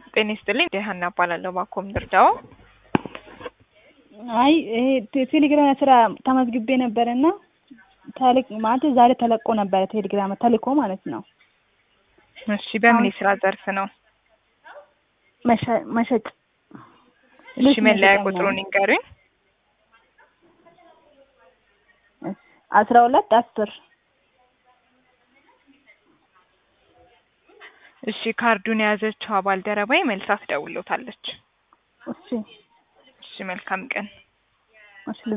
ጤና ይስጥልኝ ሀና እባላለሁ። ባኮም ድርዳው አይ ይሄ ቴ- ቴሌግራም ስራ ተመዝግቤ ነበረ እና ተልክ ማለት ዛሬ ተለቆ ነበረ ቴሌግራም ተልኮ ማለት ነው። እሺ፣ በምን የስራ ዘርፍ ነው? መሸ- መሸጥ እሺ፣ ልብስ መለያ መሸጫ ቁጥሩን ነው። ይንገሩኝ። አስራ ሁለት አስር እሺ፣ ካርዱን የያዘችው ባልደረባዬ መልሳ ትደውሎታለች። እሺ እሺ፣ መልካም ቀን። እሺ